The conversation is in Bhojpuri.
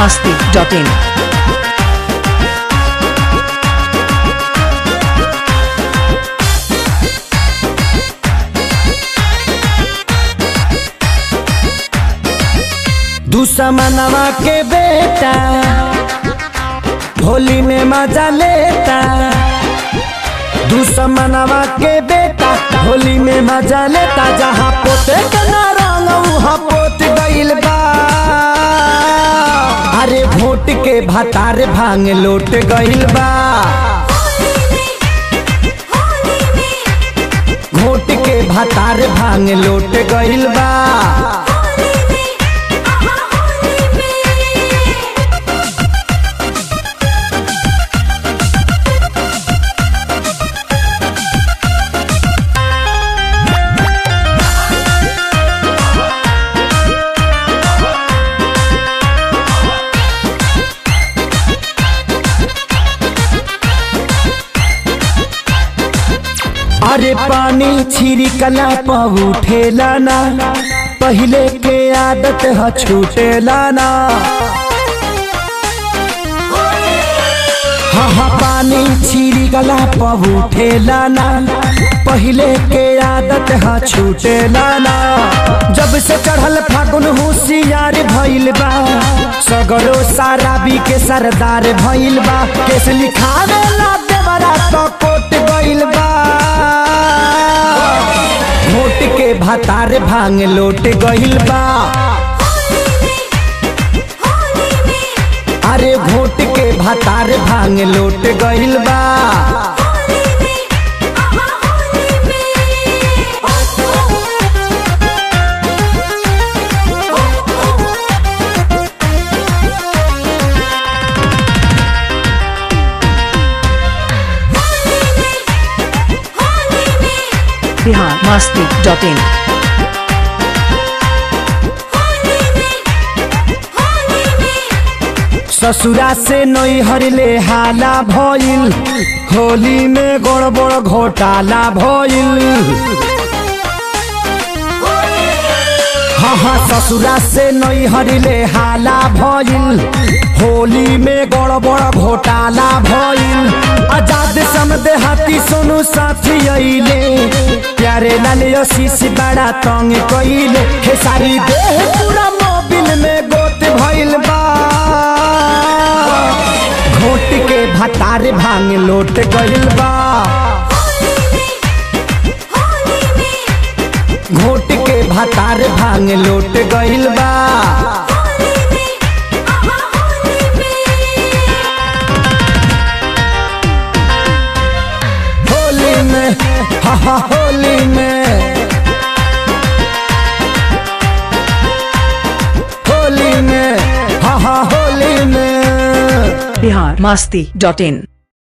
masti.in. दुश्मनवा के बेटा होली में मजा लेता दुश्मनवा के बेटा होली में मजा लेता जहाँ पोते के ना रंग वहाँ पोत गइल बा अरे भोट के भतार भांग लोट गइल बा घोट के भतार भांग लोट गइल बा अरे पानी छिड़कला पहुठेला ना पहले के आदत ह छूटेला ना हाँ हाँ पानी छिड़कला पहुठेला ना पहले के आदत ह छूटेला ना जब से चढ़ल फागुन होशियार भइल बा सगरो साराबी के सरदार भइल बा केस लिखावे ला देवरा तो कोट गइल बा घोट के भातार भांग लोट गइल बा अरे घोट के भातार भांग लोट गइल बा Bihar masti.in. ससुरा से नैहर ले हाला भइल होली में गड़बड़ घोटाला भइल हाँ हाँ ससुरा से नैहर ले हाला भइल होली में गड़बड़ घोटाला भइल आजाद समदे हाथी सोनू साथी अइले प्यारे लाल शीश बड़ा तंग कइले हे सारी देह पूरा मोबिल में गोत भइल बा घोट के भतार भांग लोट गइल बा घोट के भतार भांग लोट गइल बा होली में हा हा होली में होली में हा हा होली में Bihar masti.in.